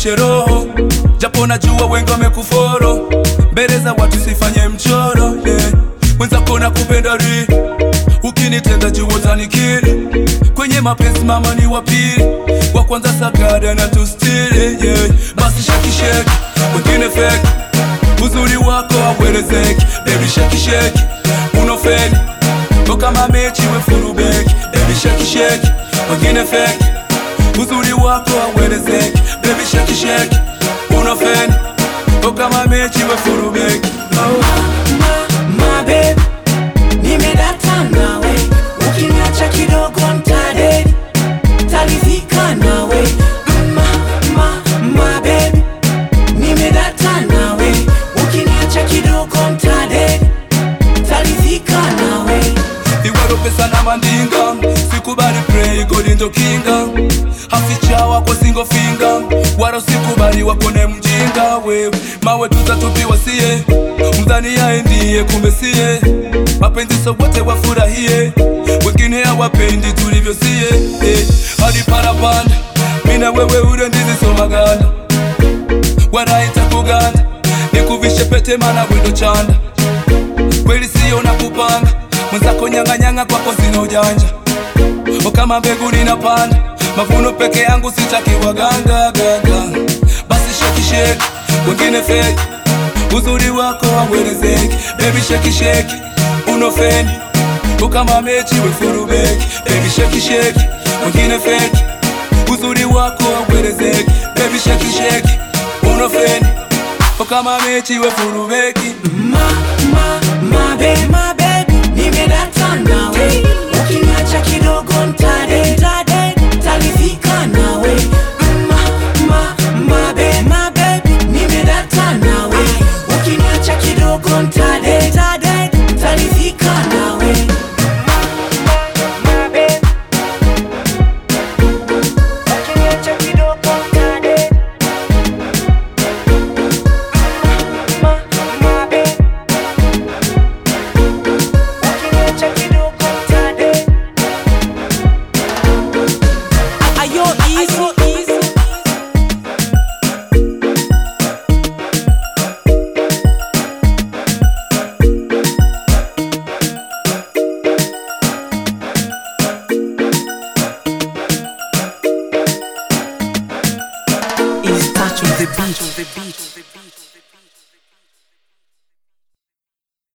nikuonyeshe roho, japo najua wengi wamekuforo, mbele za watu sifanye mchoro yeah. Mwenzako na kupenda ri, ukinitenda juu utanikiri, kwenye mapenzi mama ni wa pili, wa kwanza sagada na tustiri yeah. Basi sheki sheki, wengine feki, uzuri wako hauelezeki, baby sheki sheki, unofeni Go kama mechi we furubeki Baby shake shake Wengine fake Uzuri wako hauelezeki Baby shake shake Unofeni Go kama mechi we furubeki oh. ma babe, nimedata nawe, ukiniacha kidogo ntadedi, taridhika nawe. Ma, ma, ma babe, nimedata nawe, ukiniacha kidogo ntadedi, taridhika nawe. Iwero pesa na mandinga Sikubali play goli ndo kinga Haficha wako singo finga Wara usikubali wakone mjinga wewe Mawe tutatupiwa siye Mdhani yae ndiye kumbe siye Mapenzi so wote wafurahie Wengine hawapendi tulivyo siye eh. Hadi parapanda Mina wewe ure ndizi so maganda Waraita kuganda Nikuvishe pete mana windo chanda kweli sio na kupanga mwenzako nyang'anyang'a kwako sina ujanja o kama mbegu ninapanda mavuno peke yangu sitaki waganga ganga basi sheki sheki wengine feki uzuri wako hauelezeki bebi sheki sheki unofeni o kama mechi wefurubeki bebi sheki sheki wengine feki uzuri wako hauelezeki bebi sheki sheki unofeni o kama mechi wefurubeki Ma, ma, ma babe, ma babe, nimedata nawe, ukiniacha kidogo